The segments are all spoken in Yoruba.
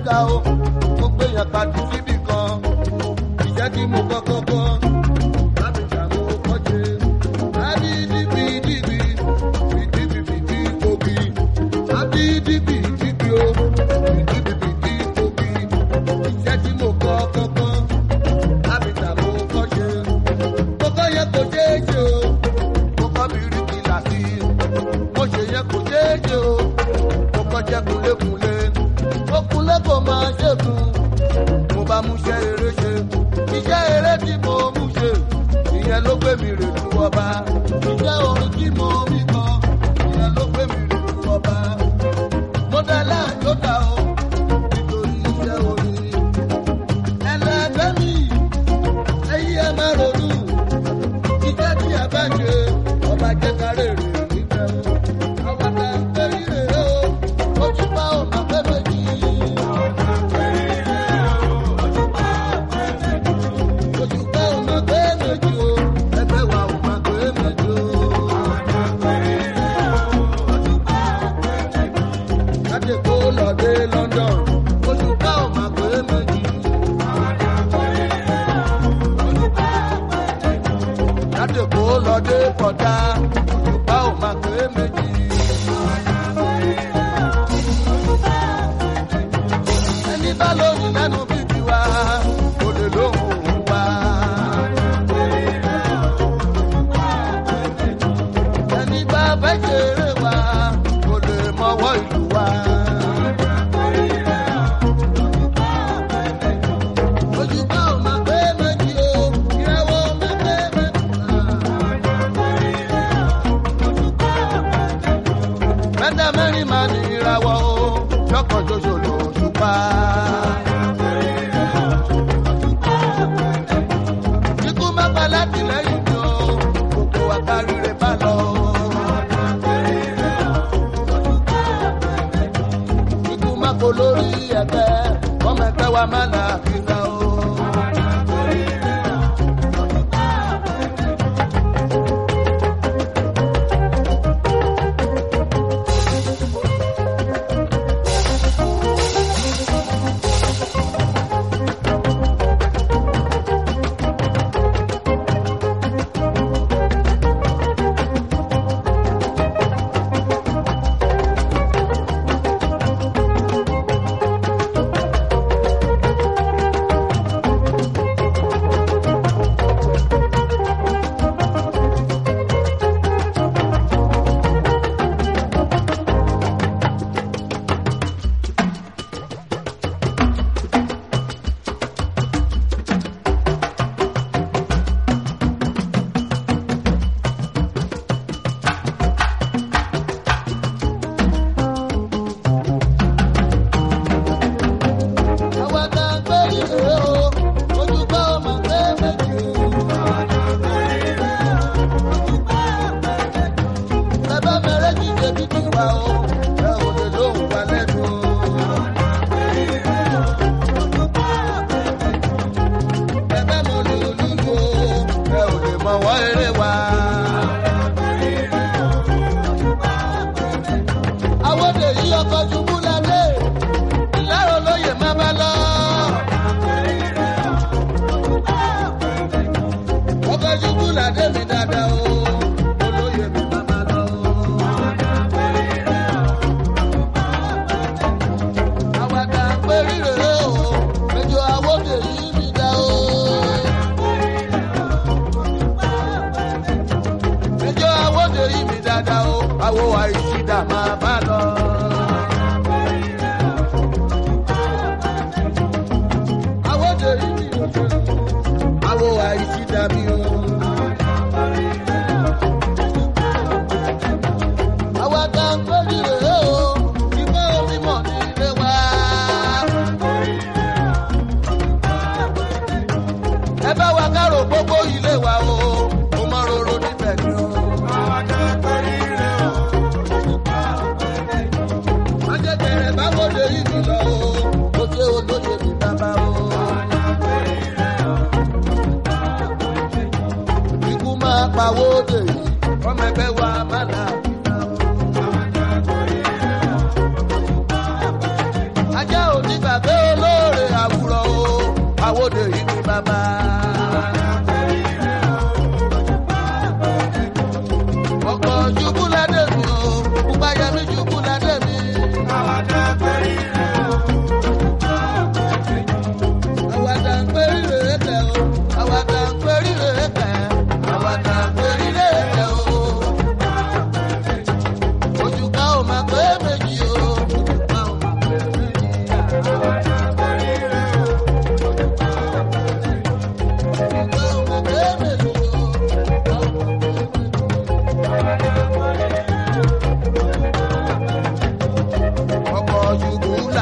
ga o mo gbé yàn pàdé síbì kan ìjẹ́ tí mo kọ́kọ́ kọ́ lábìjà mo kọ́ ṣe àbí dìbì dìbì fìdíbì fìdí tóbi àbí dìbì dìbì o fìdíbì fìdí tóbi ìjẹ́ tí mo kọ́ kọ́kọ́ lábìjà mo kọ́ ṣe kọ́kọ́ yẹ kó ṣe é ṣe o mo kọ́ mi rí kìlà sí i mo ṣe yẹ kó ṣe é ṣe o mo kọ́ jẹ́ kúlékúlé ó kúlé kó máa ṣèkún mo bá mú iṣẹ́ eré ṣe iṣẹ́ eré tí mo mú ṣe ìyẹn ló gbé mi rè lu ọba iṣẹ́ orin tí mo mí kan ìyẹn ló gbé mi rè lu ọba mo dá láàjọ ta o nítorí iṣẹ́ orin ẹlẹgbẹ́ mi ẹyí ẹ má ronú iṣẹ́ tí a bá ṣe ọba jẹ́ kárẹ̀ rè níbẹ̀ o ọba tá a fẹ́ rí rè o ó ti bá ọ̀nà fẹ́ méjì. Òṣùpá ò máa gbé méjì o, ẹgbẹ́ wa ò máa gbé méjì o. Láti kó lọ dé London, òṣùpá ò máa gbé méjì. Láti kó lọ dé Pọ̀tá, òṣùpá ò máa gbé méjì. Ẹni bá lóyún lẹ́nu bíbí wa, kò lè lóhùn wa. ẹni bá fẹ́ ṣeré wa kò lè mọwọ́ ìlú wa. Òṣùpá ò máa gbé méjì o, ìràwọ̀ máa gbé mẹ́ta. Mẹ́ta mẹ́rin máa ní ìràwọ̀ o, ṣọ́kàn ṣoṣo lòṣùpá. Ikú má pa láti lẹ́yìn mi o, gbogbo àkáríre bá lọ. Ikú má kó lórí ẹgbẹ́, ọmọ ẹgbẹ́ wa má là kíkà o. Àwa tá a gbé ìrè o, Òṣùpá ò máa gbé méjì o. Bàbá mẹ́rẹ́ ti ṣe bíbí wa o, ẹ ò lè lóhùn wa lẹ́nu o. Bàbá mo lè olúwo, ẹ ò lè mọ wọ́n eré wa. Àwọn òde yí ọkọ̀ ṣubú lálé, ìlàrọ̀ lóye má bá lọ. Ọkọ̀ ṣubú ládé mi dáadáa o, olóyè mi má bá lọ. Àwàdà pé rírè o, ẹjọ́ àwòdè yìí mi dá o. Ẹjọ́ àwòdè yìí mi dáadáa o, àwo àìsídà máa bá lọ. Àwòdè yìí mi ò ṣe, àwo àìsídà mi o. Àwàdà pé rírè o, ìfẹ́ omi mọ̀ ní ilé wa. ẹ bá wa kárò gbogbo ilé wa o mo mọ roro níbẹ̀ ni o. ajẹjẹrẹ bá wọlé ìlú lọ o ó ṣe olóye mi bàbá o. ikú máa pawó dè yìí ọmọ ẹgbẹ́ wa má là kíkà o. ajá ò ní gbàgbé o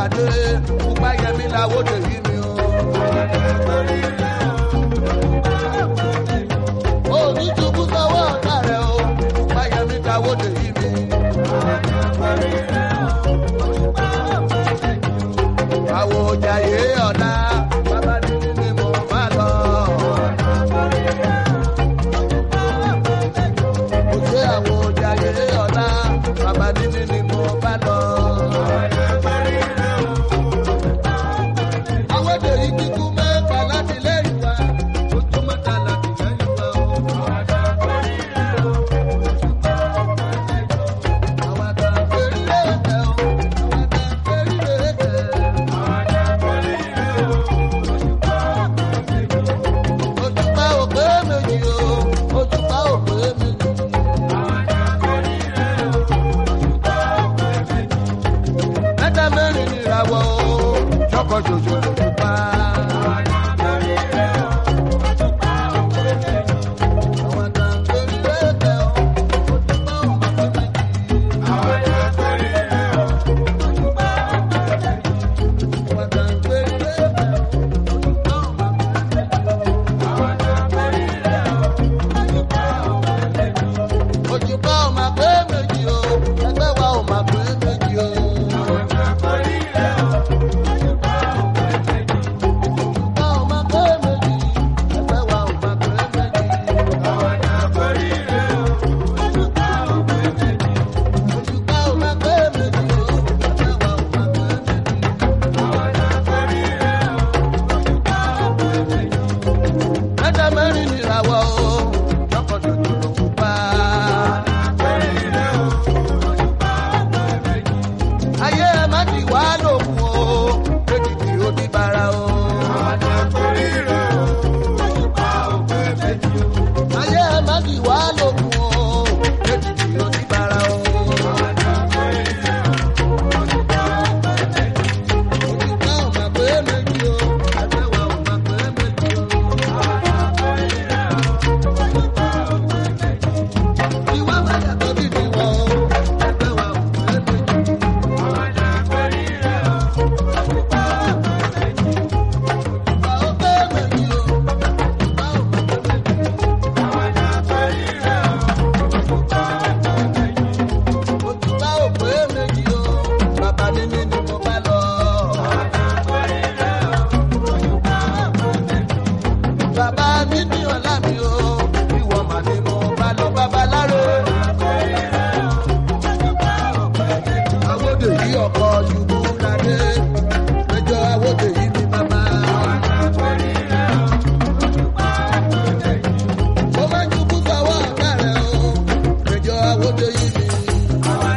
ládé pupa yẹmi làwọdè yìí mi o. òní ṣubú sọ́wọ́ ọ̀tá rẹ̀ o pupa yẹmi làwọdè yìí mi. àwọn òjàyè ọ̀la bàbá nínú ni mo bá lọ. Mo ṣe àwọn òjàyè ọ̀la bàbá nínú ni mo bá lọ. Àwọn èdè yìí kíkú mẹ́ta láti lẹ́yìn wa, ojú mẹ́ta láti lẹ́yìn wa o. Àwọn àgbà ń pèrè ẹ̀tẹ̀ o, àwọn àgbà ń pèrè ẹ̀tẹ̀. Òṣùpá òpè méjì o, òṣùpá òpè méjì. Mẹ́ta mẹ́rin ni ìràwọ̀ o, ṣọ́kọ̀ ṣoṣo lòṣùpá. Àwọn àgbà ń pèrè ẹ̀tẹ̀ o, òṣùpá òpè méjì. Àwọn àgbà ń pèrè ẹ̀tẹ̀ o, òṣùpá òpè méjì. òjùbá ò máa pé méjì o ẹgbẹ́ wa ò máa pé méjì o. òjùbá ò máa pé méjì ẹgbẹ́ wa ò máa pé méjì. òjùbá ò máa pé méjì o ẹgbẹ́ wa ò máa pé méjì. mẹ́ta mẹ́rin ni ìràwọ̀ o lọ́kọ̀dọ̀ tó ló kú pa. ayé ẹ má ti wá lòkun o èkìtì ó di bara o. ayé ẹ má ti wá lòkun o èkìtì ó di bara o. òjìká ò má pé méjì o ẹgbẹ́ wa ò má pé méjì o. Ìwà máa yàtọ̀ bí ti wọ̀ o, ẹgbẹ́ wa ò pé méjì. Ìgbà ó pé méjì o, ìgbà ó pé méjì. Òtúbá ò pé méjì o, bàbá mi ní ni mo bá lọ. Bàbá mi ní ọ̀la mi o, ìwọ mà ni mo bá lọ bàbá láró. Awódè yí ọkọ̀ ṣubú ládé, ẹjọ́ awódè yí ni bàbá. Mo máa ń ṣubú sọ́wọ́ ọ̀gá rẹ̀ o, ẹjọ́ awódè yí ni. Àwọn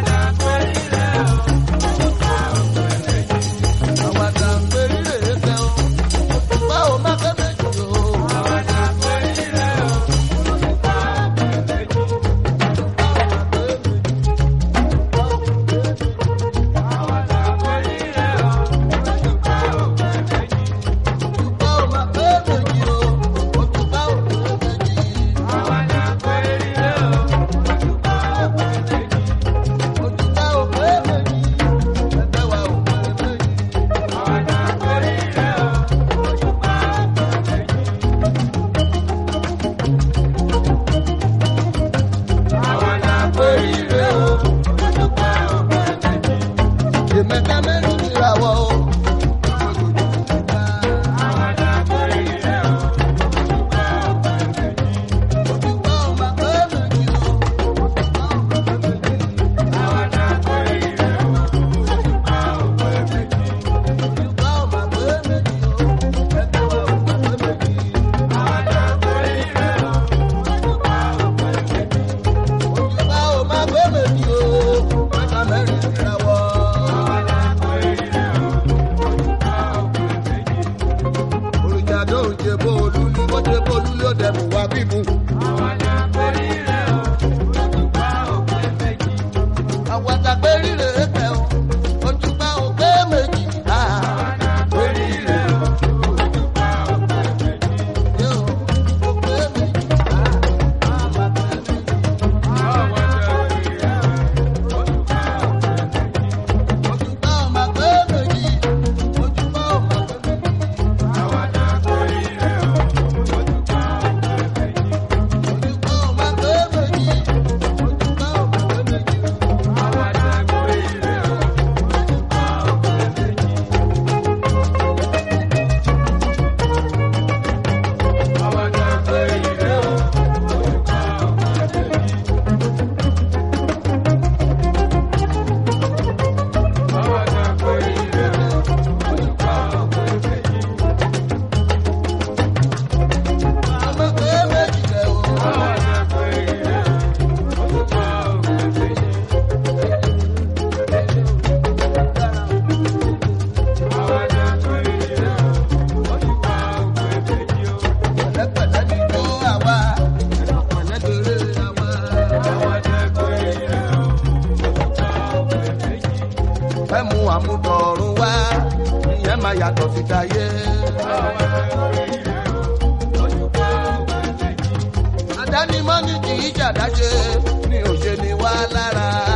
àgbà ń pè rí rèé tẹ́ o, báwo má fẹ́ méjì o. Báwo má fẹ́ méjì o, òtúbá ò pé méjì. Òtúbá ò pé méjì, ẹgbẹ́ wa ò pé méjì. Ìmẹ̀ta mẹ́rin ní ìràwọ̀ o. Òtúbá ò má pé méjì o, òtúbá ò má pé méjì. Òtúbá ò má pé méjì o, ẹgbẹ́ wa ò má pé méjì. Òtúbá ò má pé méjì o, mẹ́ta mẹ́rin ní ìràwọ̀. tọ̀run wá ìyẹn máa yàtọ̀ sí tayé. àdánimọ́ ni kì í ṣàdáṣe ni òṣèlú wa lára.